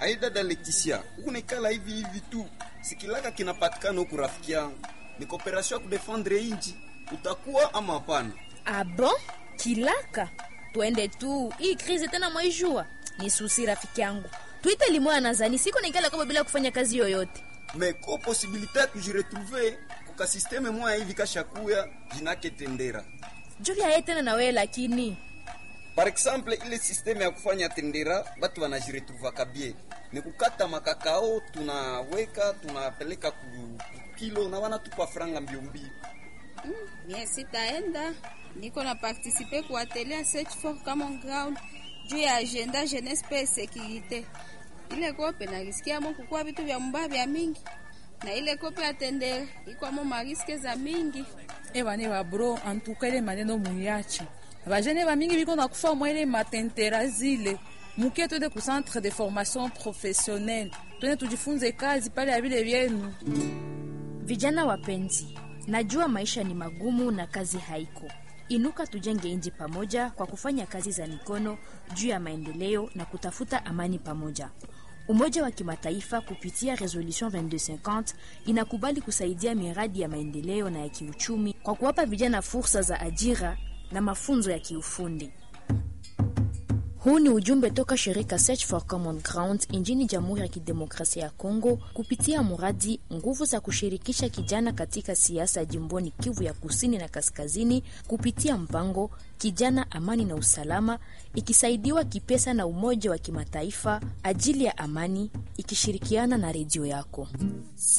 Ai dada Leticia, huku naikala hivi hivi tu, sikilaka kinapatikana huku rafiki yangu, ni kooperasyon ya kudefendre inji, utakuwa ama hapana? Ah bon? Kilaka, twende tu. Hii krizi tena mwaijua ni susi, rafiki yangu. Tuite limoya nazani siko naikala kama bila kufanya kazi yoyote. me ko posibilite ya kujiretrouve kuka systeme moya hivi kashakuya jinake tendera Juvya ye tena na wewe lakini par exemple ile systeme ya kufanya tendera batu wanajiretrouvaka bie ni kukata makakao tunaweka tunapeleka ku ku kilo na wanatupa franga mbio mbio Mie sitaenda, niko na participe ku atelier search for common ground juu ya agenda jeunesse pe securite. Ile kope narisikia mo kukua vitu vya mbaya vya mingi na ile kope ya tendere ikwamo mariske za mingi. ebane babro antuka ile maneno muyache bajene bamingi biko na kufa mwa ile matentera zile mukie twende ku centre de formation professionnelle twende tujifunze kazi pale ya vile vyenu vijana wapenzi, najua maisha ni magumu na kazi haiko. Inuka tujenge nchi pamoja kwa kufanya kazi za mikono juu ya maendeleo na kutafuta amani pamoja. Umoja wa Kimataifa kupitia Resolution 2250 inakubali kusaidia miradi ya maendeleo na ya kiuchumi kwa kuwapa vijana fursa za ajira na mafunzo ya kiufundi. Huu ni ujumbe toka shirika Search for Common Ground nchini Jamhuri ya Kidemokrasia ya Kongo kupitia mradi nguvu za kushirikisha kijana katika siasa jimboni Kivu ya Kusini na Kaskazini kupitia mpango Kijana Amani na Usalama, ikisaidiwa kipesa na Umoja wa Kimataifa ajili ya amani, ikishirikiana na redio yako.